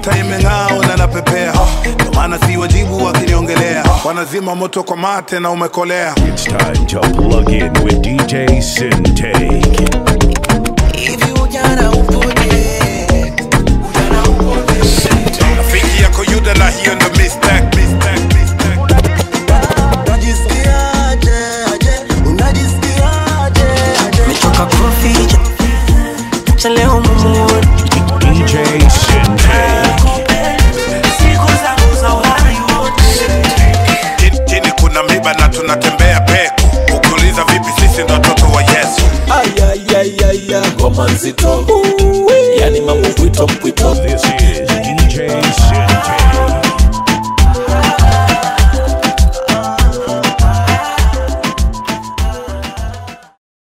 nyota imeng'aa na napepea ndo maana si wajibu wakiniongelea wanazima moto kwa mate na umekolea It's time to plug in with DJ Sintake. Hivi ujana upoje? Ujana upoje? rafiki yako yuda na hiyo ndo mistake, mistake, mistake. Unajisikiaje, aje? Unajisikiaje, aje? Nichoka kuficha. Acha leo mumuone. DJ Sintake. Siku zangu za uhai wote. Chini- chini kuna miba na tunatembea peku ukiuliza vipi sisi ndo watoto wa yesu ayayayaya ngoma nzito yani mambo pwito pwito